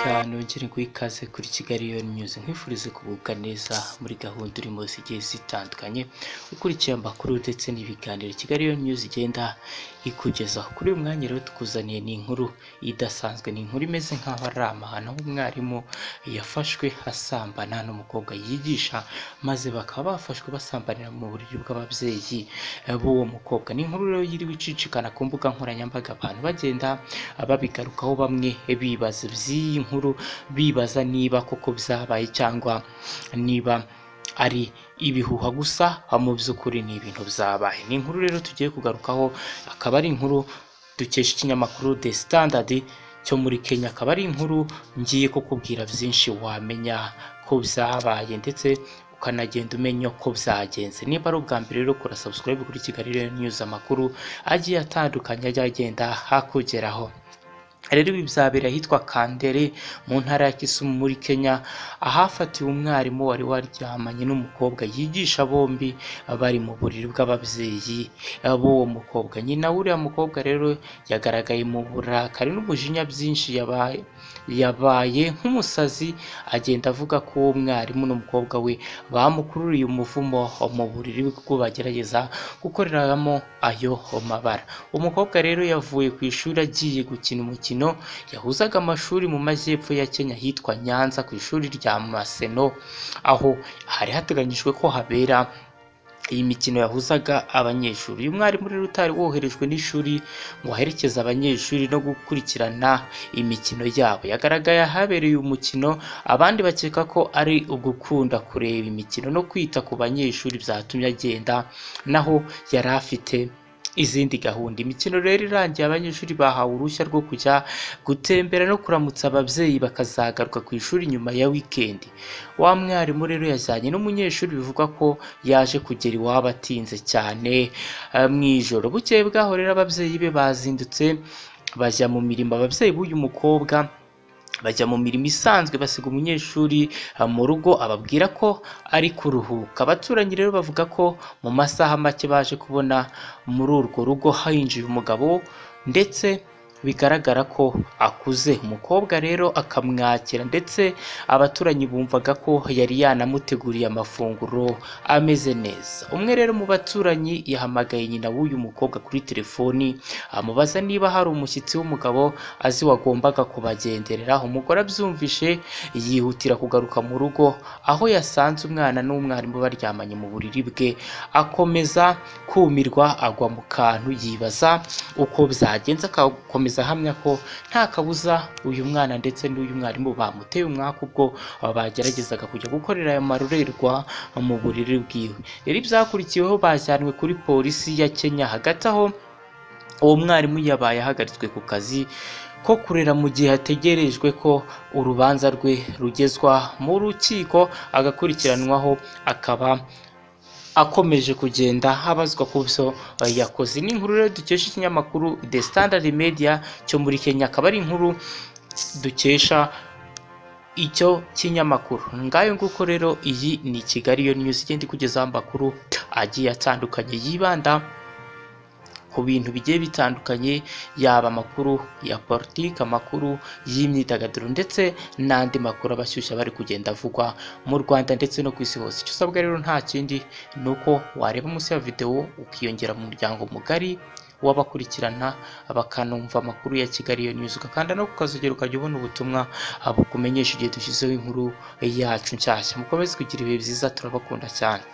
cyane wongere guha ikaze kuri Kigali Lion News nkwifurize kubuka neza muri gahunda urimo zigiye zitandukanye ukurikiye amakuru ndetse n'ibiganiro Kigali Lion News igenda ikugeza kuri uyu mwanya rero tukuzaniye ni inkuru idasanzwe ni inkuru imeze nk'aho ari amahano umwarimu yafashwe asambana n'umukobwa yigisha maze bakaba bafashwe basambanira mu buryo bw'ababyeyi b'uwo mukobwa ni inkuru rero yiriwe icicikana ku mbuga nkoranyambaga abantu bagenda babigarukaho bamwe bibaza by'iyi nkuru bibaza niba koko byabaye cyangwa niba ari ibihuha gusa mu by'ukuri ni ibintu byabaye ni inkuru rero tugiye kugarukaho akaba ari inkuru dukesha ikinyamakuru The Standard cyo muri Kenya akaba ari inkuru ngiye kukubwira byinshi wamenya ko byabaye ndetse ukanagenda umenya uko byagenze niba ari ubwa mbere rero kora subscribe kuri Kigali Lion News amakuru agiye atandukanye ajya agenda hakugeraho rero ibi byabera ahitwa Kandere mu ntara ya Kisumu muri Kenya ahafatiwe umwarimu wari waryamanye n'umukobwa yigisha bombi bari mu buriri bw'ababyeyi b'uwo mukobwa nyina w'uriya mukobwa rero yagaragaye mu burakari n'umujinya byinshi yabaye yabaye nk'umusazi agenda avuga ko uwo mwarimu n'umukobwa we bamukururiye umuvumo mu buriri bwo bagerageza gukoreramo ayo mabara umukobwa rero yavuye ku ishuri agiye gukina umukino yahuzaga amashuri mu majyepfo ya Kenya hitwa Nyanza ku ishuri rya Maseno aho hari hateganyijwe ko habera iyi mikino yahuzaga abanyeshuri uyu mwarimu rero utari woherejwe n'ishuri ngo aherekeze abanyeshuri no gukurikirana imikino yabo yagaragaye ahabereye umukino abandi bakeka ko ari ugukunda kureba imikino no kwita ku banyeshuri byatumye agenda naho yari afite izindi gahunda imikino rero irangiye abanyeshuri bahawe uruhushya rwo kujya gutembera no kuramutsa ababyeyi bakazagaruka ku ishuri nyuma ya wikendi wa mwarimu rero yajyanye n'umunyeshuri bivugwa ko yaje kugera iwabo atinze cyane mu ijoro bukeye bwaho rero ababyeyi be bazindutse bajya mu mirimo ababyeyi b'uyu mukobwa bajya mu mirimo isanzwe basiga umunyeshuri mu rugo ababwira ko ari kuruhuka abaturanyi rero bavuga ko mu masaha make baje kubona muri urwo rugo hinjiye umugabo ndetse bigaragara ko akuze umukobwa rero akamwakira ndetse abaturanyi bumvaga ko yari yanamuteguriye amafunguro ameze neza umwe rero mu baturanyi yahamagaye nyina w'uyu mukobwa kuri telefoni amubaza niba hari umushyitsi w'umugabo azi wagombaga kubagenderera umugore abyumvishe yihutira kugaruka mu rugo aho yasanze umwana n'umwarimu baryamanye mu buriri bwe akomeza kumirwa agwa mu kantu yibaza uko byagenze akakomeza ahamya ko nta kabuza uyu mwana ndetse n'uyu mwarimu bamuteye umwaka ubwo bageragezaga kujya gukorera aya marorerwa mu buriri bwiwe rero ibyakurikiweho bajyanwe kuri polisi ya Kenya hagati aho uwo mwarimu yabaye ahagaritswe ku kazi ko kurera mu gihe hategerejwe ko urubanza rwe rugezwa mu rukiko agakurikiranwaho akaba akomeje kugenda habazwa ku byo yakoze ni inkuru rero dukesha ikinyamakuru The Standard Media cyo muri Kenya akaba ari inkuru dukesha icyo kinyamakuru ngayo nguko rero iyi ni Kigali yo News igenda ikugezaho amakuru agiye atandukanye yibanda ku bintu bigiye bitandukanye yaba amakuru ya politiki amakuru y'imyidagaduro ndetse n'andi makuru abashyushya bari kugenda avugwa mu rwanda ndetse no ku isi hose icyo usabwa rero nta kindi ni uko wareba munsi ya videwo ukiyongera mu muryango mugari w'abakurikirana bakanumva amakuru ya kigali iyo news ugakanda no ku kazogero ukajya ubona ubutumwa bukumenyesha igihe dushyizeho inkuru yacu nshyashya mukomeze kugira ibihe byiza turabakunda cyane